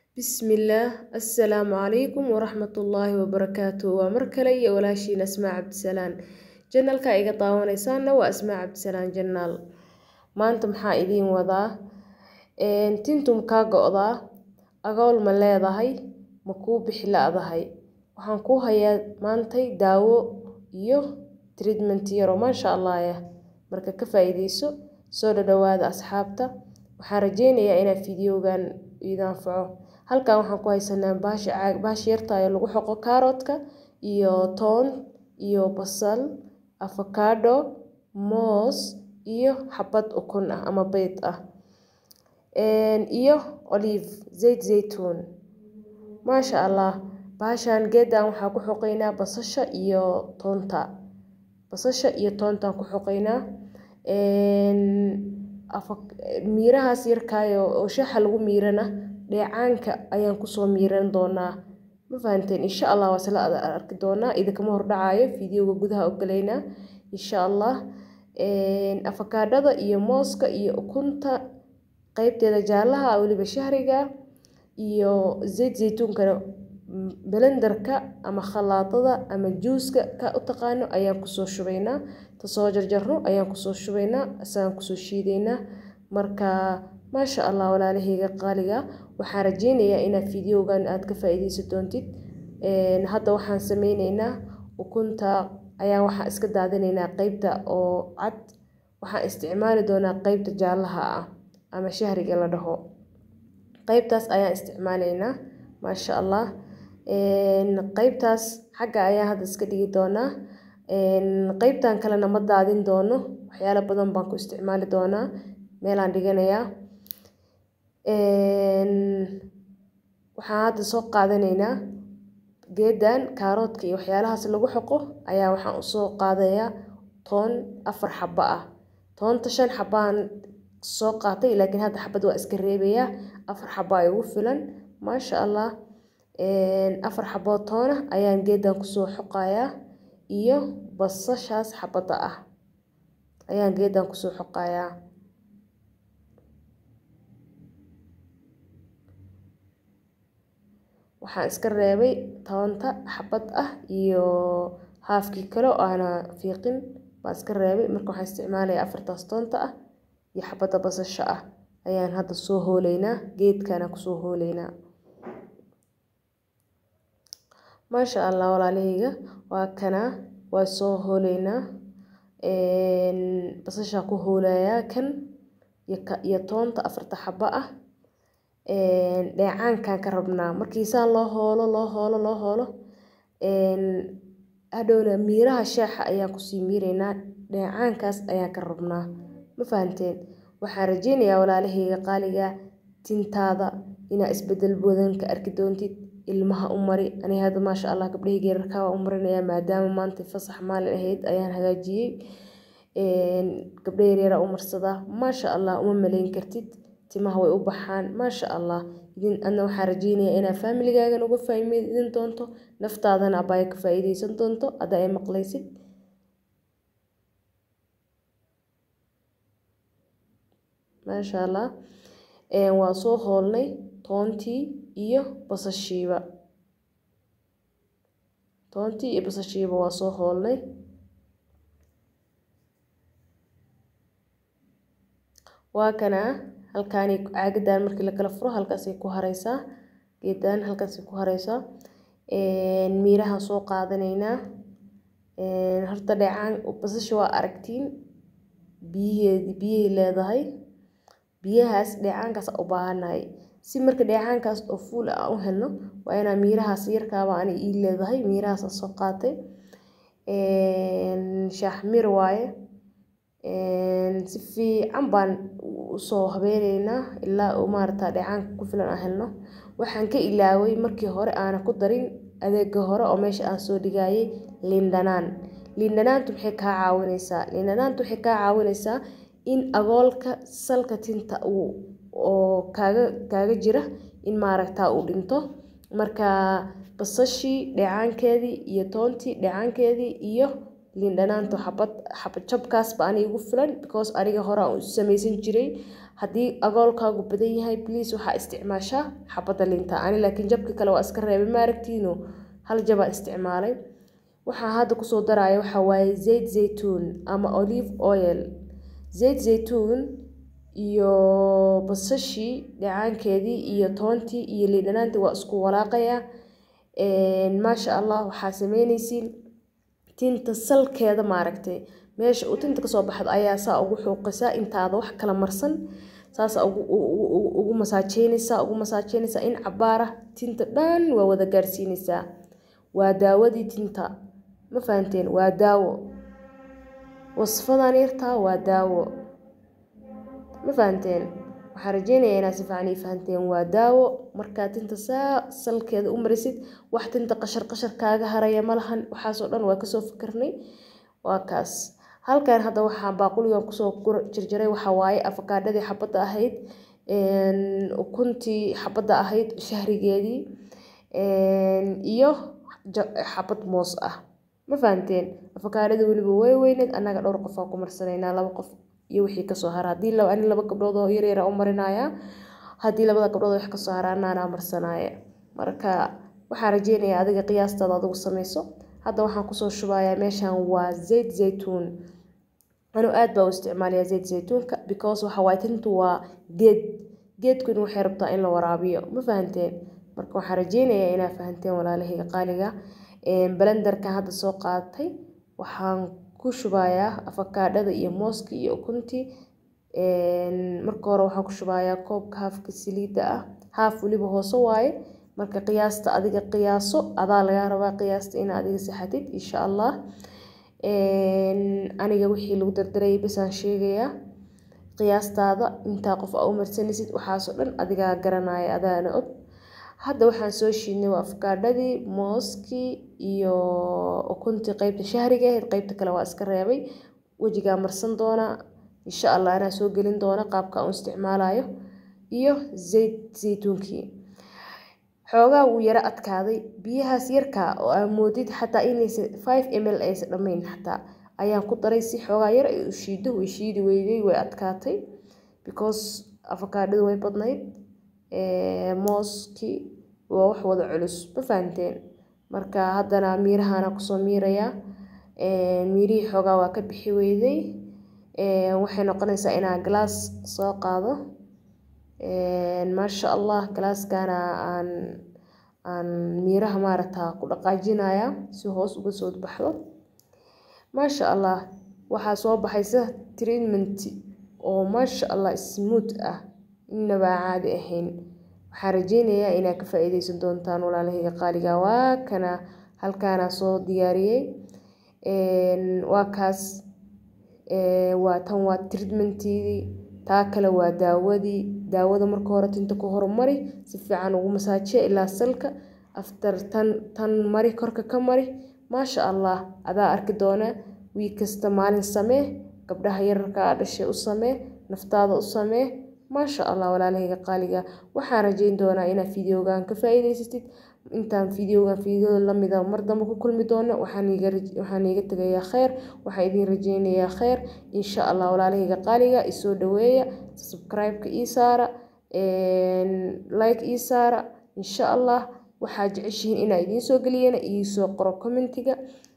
Bismillaah Assalaamu calaykum waraxmatullaahi wabarakaatuh waa mar kale iyo walaashiin Asmaa Cabdisalaan janalka iga daawanaysaana waa Asmaa Cabdisalaan janaal maanta maxaa idiin wadaa tintum kaa go'daa agool ma leedahay ma kuu bixi la'dahay waxaan kuu hayaa maantay daawo iyo treatment yaro maasha allah yah marka ka faa'iideyso soo dhadhawaada asxaabta waxaan rajeynayaa inaad fiidiyowgan idin anfaco halkan waxaan ku haysanaa baasha caag baasha yarta ee lagu xoqo kaaroodka iyo toon iyo basal avocado moos iyo xabad ukun ah ama beed ah iyo olive zayt zaytuun maasha allah baashan geedan waxaa ku xoqeynaa basasha iyo toonta basasha iyo toontaan ku xoqeynaa miirahaas yarkaayo oo shaaxa lagu miirana dheecaanka ayaan kusoo miiran doonaa ma fahanteen insha allah waa isla arki doonaa idinkama hordhacaayo fiidiyowga gudaha ogolaynaa insha allah afakaadhada iyo mooska iyo ukunta qeybteeda jaalaha weliba shahriga iyo zayt zaytuunkana belendarka ama khalaadada ama juuska ka u taqaano ayaan kusoo shubaynaa tasoo jarjarno ayaan kusoo shubaynaa isagaan kusoo shiidaynaa marka maasha allah walaalahayga qaaliga waxaan rajeynayaa inaad fiidiyowgan aad ka faa'iideysan doontid hadda waxaan sameyneynaa ukunta ayaan waxaan iska daadinaynaa qeybta oo cad waxaan isticmaali doonaa qeybta jaalaha ah ama shahriga la dhaho qeybtaas ayaan isticmaalaynaa maasha allah qeybtaas xagga ayaan hadda iska dhigi doonaa qeybtan kalena ma daadin doono waxyaalo badan baan ku isticmaali doonaa meelaan dhiganayaa waxaan hadda soo qaadanaynaa geedan kaaroodka iyo waxyaalahaas lagu xoqo ayaa waxaan usoo qaadayaa toon afar xabo ah toonta shan xabaan soo qaatay laakiin hadda xabad waa iska reebayaa afar xabo ay ugu filan maasha allah afar xaboo toona ayaan geedan kusoo xoqayaa iyo basashaas xabadda ah ayaan geedan kusoo xoqayaa waxaan iska reebay toonta xabad ah iyo haafkii kale oo aana fiiqin baan iska reebay marka waxaan isticmaalayaa afartaas toonta ah iyo xabadda basasha ah ayaan hadda soo hooleynaa geedkana kusoo hooleynaa maasha allah walaalahayga waa kanaa waa soo hooleynaa basashaa ku hoolayaa kan iyo toonta afarta xabo ah dheecaankaan ka rabnaa markii saan loo hoolo loo hoolo loo hoolo hadhowna miiraha shaaxa ayaan kusii miireynaa dheecaankaas ayaan ka rabnaa ma fahanteen waxaan rajeynayaa walaalahayga qaaliga tintaada inaa isbedel badan ka arki doontid ilmaha u mari aniga hadda maasha allah gabdhahayga yararkaa waan u marinayaa maadaama maanta fasax maalin ahayd ayaan hagaajiyey gabdha yaryaraa u marsadaa maasha allah uma malayn kartid timaha way u baxaan maasha allah idin adna waxaan rajeynayaa inaad faamiligaagan uga faa'iidin doonto naftaadana abaya ka faa'iideysan doonto hadda ay maqlaysid maasha allah waa soo hoolnay toontii iyo basashiiba toontii iyo basashiiba waa soo hoolnay waa kanaa halkaani caagadan markii la kala furo halkaasay ku hareysaa geedan halkaasay ku hareysaa miiraha soo qaadanaynaa horta dheecaan basasha waa aragtiin biyaheedi biyay leedahay biyahaas dheecaankaas u baahanahay si marka dheecaankaas oo fuul ah u helno waa inaa miirahaas yarkaaba ani ii leedahay miirahaas soo qaatay shaaxmir waaye si fiican baan usoo habeyneynaa ilaa uu maarata dheecaanka ku filan aan helno waxaan ka ilaaway markii hore aana ku darin adeega hore oo meesha aan soo dhigayay liindhanaan liindhanaantu maxay kaa caawineysaa liindhanaantu waxay kaa caawineysaa in agoolka salka tinta uu oo kaaga kaaga jira in maaragtaa uu dhinto marka basashii dheecaankeedii iyo toontii dheecaankeedii iyo liindhanaantu xabad xabad jabkaasba aniga igu filan because aniga hore aan u samaysan jiray haddii agoolkaagu badan yahay bliis waxaa isticmaashaa xabadda linta ani laakiin jabki kale waa iska reebay maaragtiino hal jabaa isticmaalay waxaa hadda kusoo daraya waxaa waaye zayd zaytuun ama olive oil zayd zaytuun iyo basashii dhacaankeedii iyo toontii iyo liidhanaantii waa isku walaaqayaa maasha allah waxaa sameynaysiin tinta salkeeda maaragtay meesha uu tinta kasoo baxdo ayaa saa ugu xuuqisaa intaada wax kala marsan saasa ugu masaajeynaysaa ugu masaajeynaysaa in cabaara tinta dhan waa wada gaarsiinaysaa waa daawadii tinta ma fahanteen waa daawo wasfadan yartaa waa daawo ma fahanteen waxaan rajeynayaa inaad si fiican ii fahanteen waa daawo markaa tinta saa salkeeda u marisid wax tinta qashar qashar kaaga haraya ma lahan waxaasoo dhan waa kasoo fikirnay waa kaas halkan hadda waxaa baaquligan kusoo jarjaray waxaa waaye afakaadhadii xabadda ahayd ukuntii xabadda ahayd shahrigeedii iyo xabad moos ah ma fahanteen afakaadhada weliba way weyneed annaga dhowr qof aan ku marsanaynaa laba qof iyo wixii kasoo hara haddii ani laba gabdhood oo yaryara u marinayaa haddii labada gabdhood wax kasoo hara anaanaa marsanaya marka waxaan rajeynayaa adiga qiyaastaada adigu samayso hadda waxaan kusoo shubayaa meeshan waa zayd zaytuun anuu aad baa u isticmaalayaa zayd zaytuunka because waxa waaye tintu waa geed geedkuna waxay rabtaa in la waraabiyo ma fahanteen marka waxaan rajeynayaa inaa fahanteen walaalahayga qaaliga balendarkan hadda soo qaadatay waxaan ku shubayaa afakaadhada iyo mooska iyo ukuntii marka hore waxaan ku shubayaa koobka haafka saliidda ah haaf weliba hoose waaye marka qiyaasta adiga qiyaaso adaa lagaa rabaa qiyaasta in adiga saxatid insha allah aniga wixii lagu dardarayay basaan sheegayaa qiyaastaada intaa qof aa u marsanaysid waxaasoo dhan adigaa garanaya adaana og hadda waxaan soo shiidnay waa afkaadhadii mooskii iyo ukuntii qeybta shahriga ahayd qeybta kale waa iska reebay wejigaa marsan doonaa insha allah anaa soo gelin doona qaabka aan isticmaalayo iyo zayd zaytuunkii xoogaa wuu yaro adkaaday biyahaas yarkaa oo aa moodid xataa inaysa five ml aysa dhammayn xataa ayaan ku daray si xoogaa yar ay u shiido way shiidi weyday way adkaatay because afakaadhadu way badnayd mooskii waa wax wada culus ma fahanteen marka haddana miirahana kusoo miirayaa miirihii xoogaa waa ka bixi weyday waxay noqonaysaa inaa galaas soo qaado maasha allah galaaskana aan aan miiraha maaragta ku dhaqaajinaya si hoos uga soo baxdo maasha allah waxaa soo baxaysa treatment oo maasha allah smooth ah inaba caadi ahayn waxaan rajeynayaa inaad ka faa-iideysan doontaan walaalahayga qaaliga waa kana halkaana soo diyaariyey waa kaas waa tan waa treatmenteedii taa kale waa daawadii daawada marka hore tinta ku horumari si fiican ugu masaajiya ilaa salka after tan tan mari korka ka mari maasha allah adaa arki doona wiig kasta maalin samee gabdhaha yararka a dhashay u samee naftaada u samee maasha allah walaalahayga qaaliga waxaan rajeyn doonaa inaad fideogan ka faa-iideysatid intaan fideogan fideoda lamida mar dambe ku kulmi doono waxaan iiga tegayaa kheyr waxaan idin rajeynayaa kheyr insha allah walaalahayga qaaliga isoo dhaweeya subscribe-ka ii saara like ii saara insha allah waxaa jeceshihiin inaa idiin soo geliyana iisoo qoro commentiga